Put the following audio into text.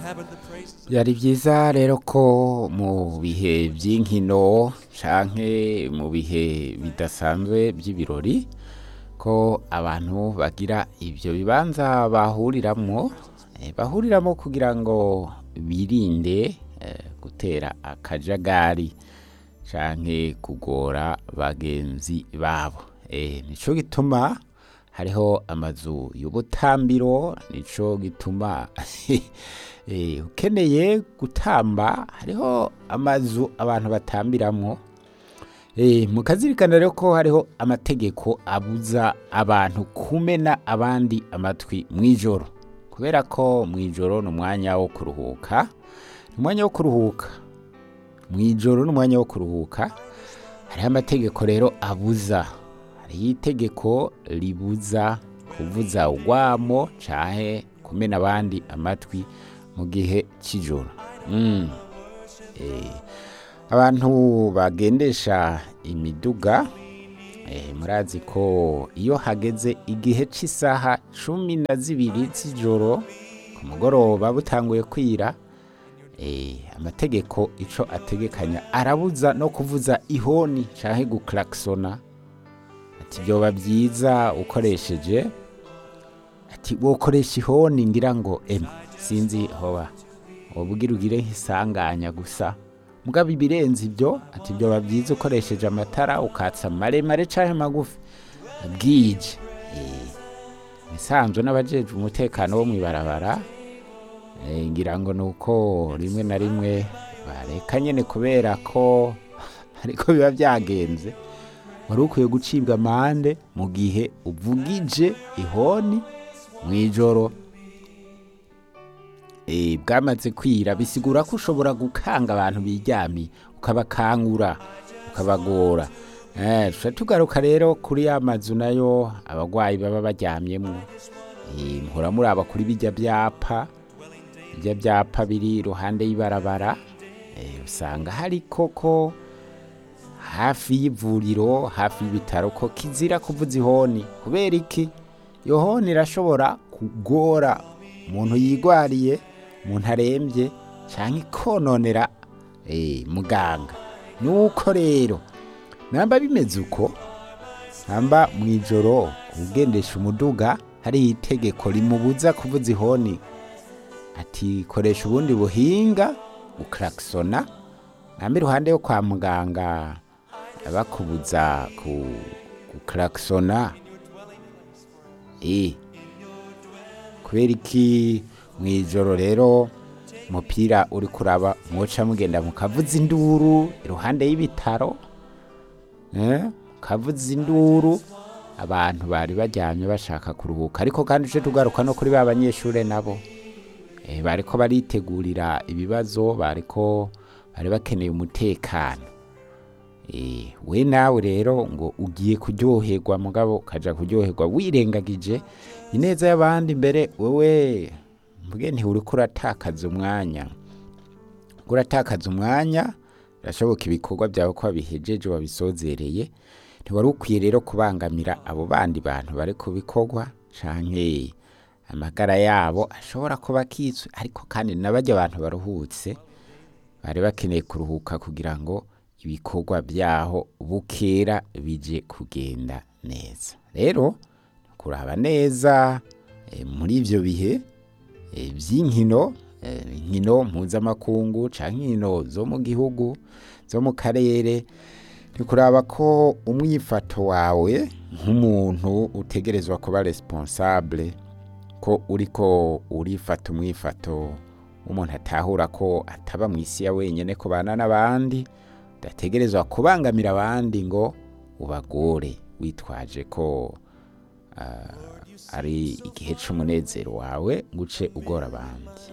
byari byiza rero ko mu bihe by'inkino canke mu bihe bidasanzwe by'ibirori ko abantu bagira ibyo bibanza bahuriramwo eh, bahuriramwo kugira ngo birinde eh, gutera akajagari canke kugora bagenzi babo eh, nico gituma hariho amazu y'ubutambiro nico gituma eh, ukeneye gutamba hariho amazu abantu batambiramwo eh, mukazirikana rero ko hariho amategeko abuza abantu kumena abandi amatwi mw'ijoro kubera ko mw'ijoro ni umwanya wo kuruhuka ni umwanya wo kuruhuka mw'ijoro ni umwanya wo kuruhuka hariho amategeko rero abuza hariho itegeko ribuza kuvuza urwamo canke kumena abandi amatwi mu gihe c'ijoro mm. eh, abantu bagendesha imiduga eh, murazi ko iyo hageze igihe c'isaha cumi na zibiri z'ijoro ku mugoroba butanguye kwira eh, amategeko ico ategekanya arabuza no kuvuza ihoni canke guklaksona ati vyoba vyiza ukoresheje ati wokoresha ihoni ngira ngo em sinzi hoba wobugira ugire nk'isanganya gusa mugabo ibirenze ibyo ati vyoba vyiza ukoresheje amatara ukatsa maremare canke magufi bwije eh, bisanzwe n'abajejwe umutekano wo mw'ibarabara eh, ngira ngo nuko rimwe na rimwe bareka nyene kubera ko ariko biba vyagenze wari ukwiye gucibwa amande mu gihe uvugije ihoni mw'ijoro Eh, bwamaze kwira bisigura ko ushobora gukanga abantu biryamiye ukabakangura ukabagora Eh, tuca tugaruka rero kuri ya mazu nayo abagwayi baba baryamyemwo Eh, muhora muraba kuri bijya byapa bijya byapa biri iruhande y'ibarabara Eh, usanga hari koko hafi y'ivuriro hafi y'ibitaro ko kizira kuvuza ihoni kubera iki iyo honi irashobora kugora umuntu yigwariye umuntu arembye cyangwa ikononera eh, muganga nuko rero namba bimeze uko namba mu ijoro ugendesha umuduga hari itegeko rimubuza kuvuza ihoni ati koresha ubundi buhinga uklaksona namba iruhande yo kwa muganga bakubuza ku guklaksona eh kubera iki mu ijoro rero umupira uri kuraba mwoca mugenda mukavuza induru iruhande y'ibitaro eh, mukavuza induru abantu bari baryamye bashaka kuruhuka ariko kandi uje tugaruka no kuri ba banyeshure nabo eh, bariko baritegurira ibibazo bariko bari bakeneye umutekano Eh, we nawe rero ngo ugiye kuryoherwa mugabo ukaja kuryoherwa wirengagije ineza y'abandi mbere wewe mvuge ntiuriko uratakaza umwanya Uriko uratakaza umwanya birashoboka ibikorwa byawe ko wabihejeje wabisozereye ntiwari ukwiye rero kubangamira abo bandi bantu bari ku bikorwa canke amagara yabo ashobora kuba akitswe ariko kandi n'abarya abantu baruhutse bari bakeneye kuruhuka kugira ngo ibikorwa byaho bukera bije kugenda neza rero kuraba neza eh, muri ivyo bihe eh, vy'inkino eh, inkino mpuzamakungu canke inkino zo mu gihugu zo mu karere ni kuraba ko umwifato wawe nk'umuntu utegerezwa kuba responsable ko uriko urifata umwifato w'umuntu atahura ko ataba mu isi ya wenyene kubana n'abandi udategerezwa kubangamira abandi ngo ubagore witwaje ko ah, ari igihe c'umunezero wawe ngo uce ugora abandi